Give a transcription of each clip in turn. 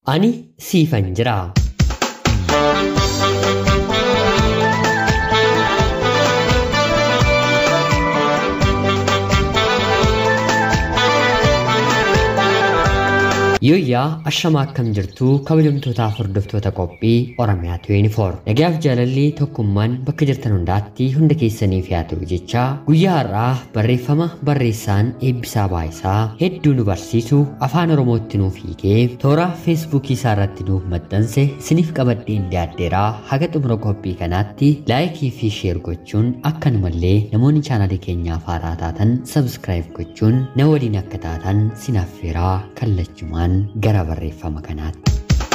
Ani siifan jira. Yooyyaa ashamaa akkam jirtu kabajamtootaaf hordoftoota qophii Oromiyaa 24. Nagaaf jaalalli tokkummaan bakka jirtan hundaatti hunda keessaniif yaa ta'u jecha guyyaa har'aa barreeffama barreessaan eebbisaa baayisaa hedduu nu barsiisu afaan Oromootti nuuf hiikee toora feesbuukii isaa irratti nuuf maxxanse siniif qabadheen dhiyaadheeraa haga xumura qophii kanaatti laayikii fi sheer gochuun akkanumallee namoonni chaanalii keenyaaf haaraa taatan sabskiraayib gochuun na waliin akka taatan sinaffeeraa kallachumaan gara barreeffama kanaatti.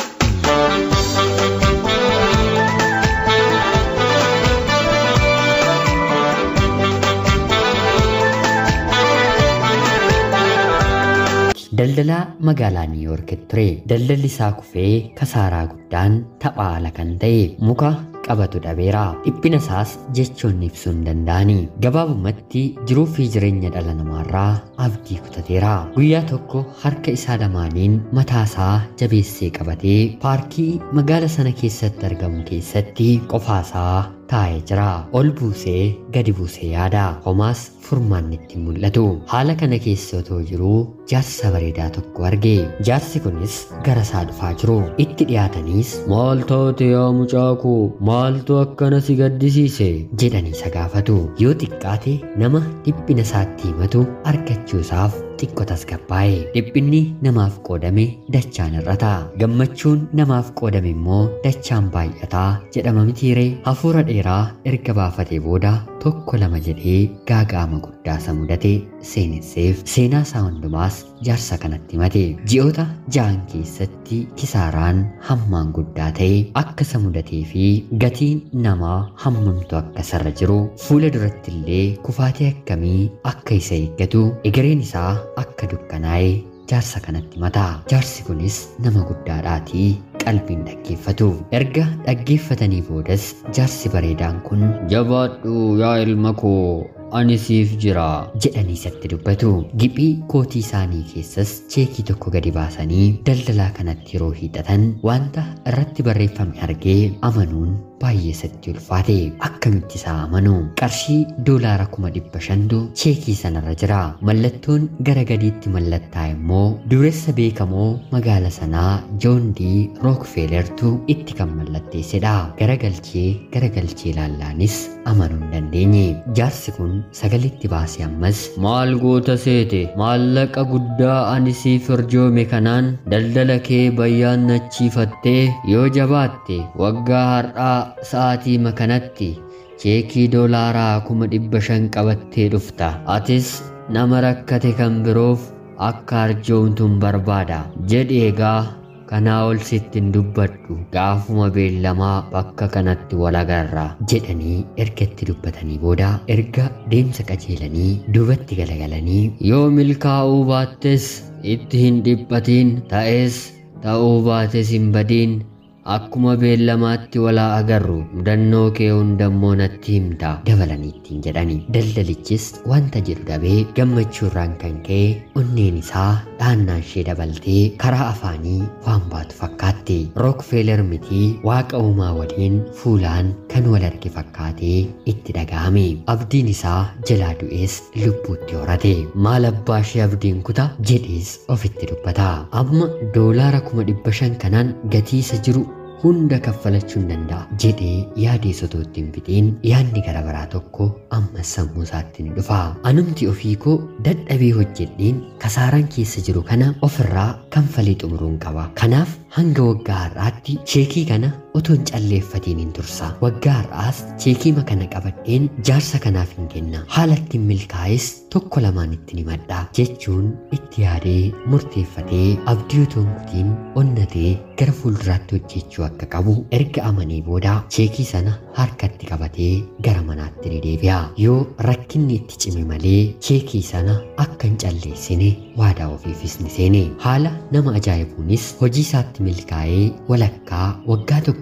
Daldalaa magaalaa Niiwuorkitti ture. Daldalli isaa kufee kasaaraa guddaan taphaa ala kan ta'e muka qabatu dhabeera. Dhiphina isaas jechoon ibsuu hin danda'ani. Gabaabumatti jiruu fi jireenya dhala namaarraa abdii kutateera. Guyyaa tokko harka isaa lamaaniin mataasaa jabeessee qabatee paarkii magaala sana keessatti argamu keessatti qofaasaa taa'ee jira. Ol buusee gadi buusee yaada. Homaas furmaanni itti mul'atu. Haala kana keessa otoo jiruu jaarsa bareedaa tokko arge. Jaarsi kunis gara isaa dhufaa jiru. Itti dhiyaataniis maal taate yaa mucaa koo maaltu akkana si gaddisiise jedhanii isa gaafatu. Yoo xiqqaate nama dhiphina isaatti himatu argachuusaaf xiqqoo tasgabbaa'e. Dhiphinni namaaf qoodame dachaan hir'ata. Gammachuun namaaf qoodame immoo dachaan baay'ata jedhama mitiiree hafuura dheeraa erga baafatee booda tokko lama jedhee gaaga'ama guddaa isa mudate seenesseef seenaa isaa hundumaas jaarsa kanatti himate. Ji'oota ja'an keessatti kisaaraan hammaan guddaa ta'e akka isa mudatee fi gatiin namaa hammamtu akka isarra jiru fuula duratti illee kufaatii akkamii akka isa eeggatu egereen isaa akka dukkanaa'e jaarsa kanatti himata. Jaarsi kunis nama guddaadhaatii qalbiin dhaggeeffatu. Erga dhaggeeffatanii boodas jaarsi bareedaan kun jabaadhu yaa ilma koo ani siif jira jedhanii isatti dubbatu. Giphii kootii isaanii keessas cheekii tokko gadi baasanii daldalaa kanatti yeroo hiixatan wanta irratti barreeffame argee amanuun baay'ee isatti ulfaate akkamitti isaa amanu qarshii doolaara kuma dhibba shantu cheekii sanarra jira mallattoon gara gadiitti mallattaa immoo dureessa beekamoo magaala sanaa joondii rookfelertu itti kan mallatteessedha garagalchee garagalchee ilaallaanis amanuu hin dandeenye jaarsi kun sagalitti baasee ammas maal goota seete maallaqa guddaa ani siif arjoome kanaan daldala kee bayyaan nachiifattee yoo jabaatte waggaa har'aa sa'aatii makanatti cheekii doolaaraa kuma dhibba shan qabattee dhufta atis nama rakkate kan biroof akka arjoomtuun barbaada jedhi egaa kanaa ol sittin dubbadhu gaafuma beellamaa bakka kanatti wal agarra jedhanii erga itti dubbatanii booda erga deemsa qajeelanii duubatti galagalanii yoo milkaa'uu baattes itti hin dhiphatiin ta'es ta'uu baates hin badiin akkuma beellamaatti walaa agarru mudannoo kee hundammoo natti himta dabalanii ittiin jedhani daldalichis wanta jedhu dhabee gammachuurraan kan ka'e onneen isaa dhaannaan ishee dabaltee karaa afaanii waan baatu fakkaatti rookfeller mitii waaqa uumaa waliin fuulaan kan wal arge fakkaatee itti dhaga'ame abdiin isaa jalaa du'ees lubbuutti horate maal abbaa ishee abdiin kuta jedhees ofitti dubbata amma doolaara kuma dhibba shan kanaan gatii isa jiru hunda kaffalachuu hin danda'a jedhee yaadee sotoo ittiin fixiin yaadni gara biraa tokko ammas sammuu isaatti ni dhufa. Anumti ofii koo dadhabee hojjedheen kasaaraan keessa jiru kana ofirraa kanfalee xumuruun qaba. Kanaaf hanga waggaa har'aatti cheekii kana otoo hin calleeffatiin hin tursa. Waggaa har'aas cheekii kana qabadheen jaarsa kanaaf hin kenna. Haala ittiin milkaa'es tokko lamaan ittiin himadha jechuun itti yaadee murteeffatee abdii otoo hin kutiin onnatee gara fuulduraatti hojjechuu akka qabu erga amanee booda cheekii sana harkatti qabatee gara manaatti ni deebi'a. Yoo rakkinni itti cime malee cheekii sana akka hin calleessine waadaa ofiifis ni seene. Haala nama ajaa'ibuunis hojii isaatti milkaa'ee walakkaa waggaa tokko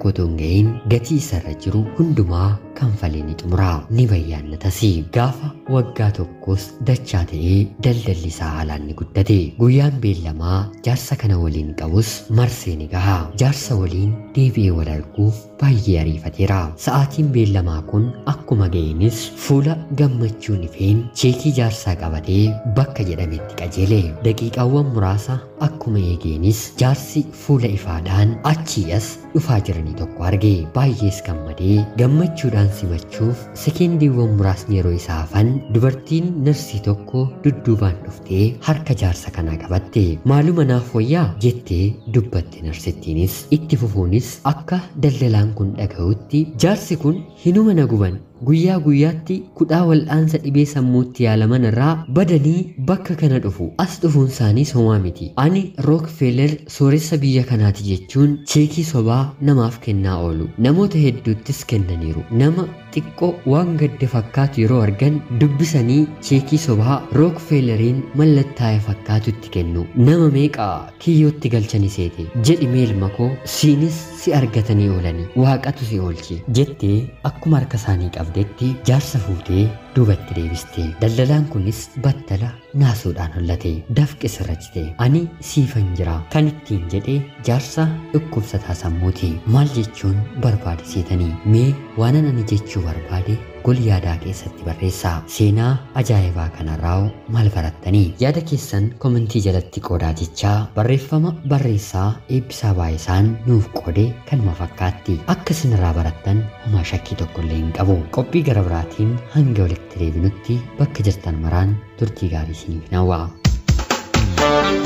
tokko otoo hin ga'iin gatii isarra jiru hundumaa kanfalee ni xumura ni bayyaannatas gaafa waggaa tokkos dachaa ta'ee daldalli isaa haalaan ni guddate guyyaan beellamaa jaarsa kana waliin qabus marsee ni gaha jaarsa waliin deebi'ee wal arguuf baay'ee ariifateera sa'aatiin beellamaa kun akkuma ga'eenis fuula gammachuun ifeen cheekii jaarsaa qabatee bakka jedhametti qajeele daqiiqaawwan muraasa akkuma eegeenis jaarsi fuula ifaadhaan achii as dhufaa jiranii tokko arge baay'ees gammadee gammachuudhaan simachuuf sekendiiwwan muraasni yeroo isaa hafan dubartiin narsii tokko dudduubaan dhuftee harka jaarsa kanaa qabatte maaluma naaf wayyaa jettee dubbatte narsittiinis itti fufuunis akka daldalaan kun dhaga'utti jaarsi kun hinuma na guban guyyaa guyyaatti kudhaa wal'aansa dhibee sammuutti yaalaman irraa badanii bakka kana dhufu as dhufuun isaanii somaa miti ani rookfeller sooressa biyya kanaati jechuun cheekii sobaa namaaf kennaa oolu namoota hedduuttis kennaniiru nama xiqqoo waan gadde fakkaatu yeroo argan dubbisanii cheekii sobaa rookfelleriin mallattaa'e fakkaatutti kennu nama meeqaa kiyyootti galchani seete jedhi meelma koo siinis si argatanii oolanii waaqatu si oolche jettee akkuma harka isaanii qabdetti jaarsa fuutee duubatti deebiste daldalaan kunis battala naasuudhaan hollate dafqe sirrachite ani siifan jira kan ittiin jedhe jaarsa dhukkubsataa sammuuti maal jechuun barbaade seetanii mee waanan ani jechuu barbaade gol yaadaa keessatti barreessaa seenaa ajaa'ibaa kanarraa maal barattanii yaada keessan komentii jalatti qoodaa jechaa barreeffama barreessaa eebbisaa baay'isaan nuuf qoode kanuma fakkaatti akka isinirraa barattan homaa shakkii tokkollee hin qabu qophii gara biraatiin hanga walitti deebinutti bakka jirtan maraan turtii gaarii isiniif hawwa.